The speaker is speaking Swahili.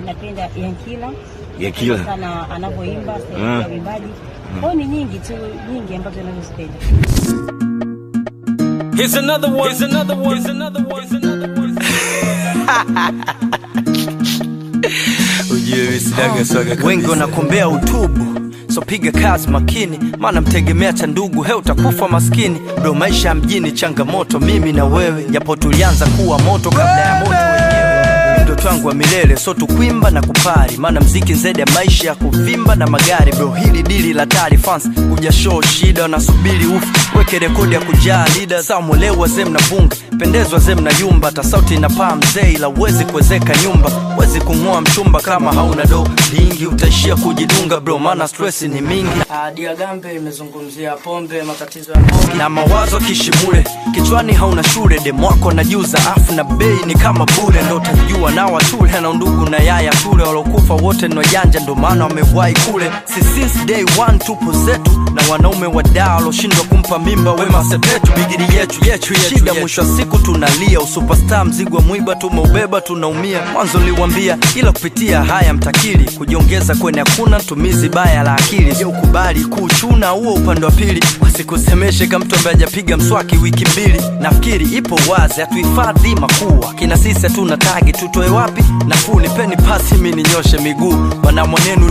Napenda Yankila Yankila. sana anavyoimba staili Mm. ya uimbaji kwao ni nyingi tu nyingi ambazo nazozipenda. Here's another one. Here's another one. Here's another one. Here's another one. Ujue visinaga swaga kabisa. Wengi wanakombea utubu so piga kazi makini, maana mtegemea cha ndugu, he utakufa maskini. Bro, maisha ya mjini changamoto, mimi na wewe, japo tulianza kuwa moto kabla ya moto wenyewe. Ndoto yangu wa milele so tukwimba na kupari, maana mziki zaidi ya maisha ya kuvimba na magari. Bro, hili dili la tari fans kuja show shida, wanasubiri ufu weke rekodi ya kujaa lida saa mwelewa zem na bunga pendezwa zem na yumba, hata sauti inapaa mzee, ila uwezi kuwezeka nyumba, wezi kung'oa mchumba kama hauna do lingi, utaishia kujidunga bro, maana stress ni mingi. Diagambe imezungumzia pombe, matatizo ya pombe na mawazo kishimule, kichwani hauna shule, demwako najuza afu na bei ni kama bure, ndo utajua na watule na ndugu na yaya tule, walokufa wote ni wajanja, ndo maana wamewahi kule. Si since day one tupo zetu na wanaume wadaa waloshindwa kumpa mimba wema sepetu, bigiri yetu yetu shida, mwisho wa siku tunalia, usuperstar mzigo wa mwiba tumeubeba, tunaumia. Mwanzo niliwambia, ila kupitia haya mtakili kujiongeza kwenye hakuna tumizi baya la akili, je ukubali kuchuna huo upande wa pili, wasikusemeshe kama mtu ambaye hajapiga mswaki wiki mbili. Nafikiri ipo wazi, hatuhifadhi makuu, akina sisi hatuna tagi, tutoe wapi nafuu? Nipeni pasi mi ninyoshe miguu, wana mwanenu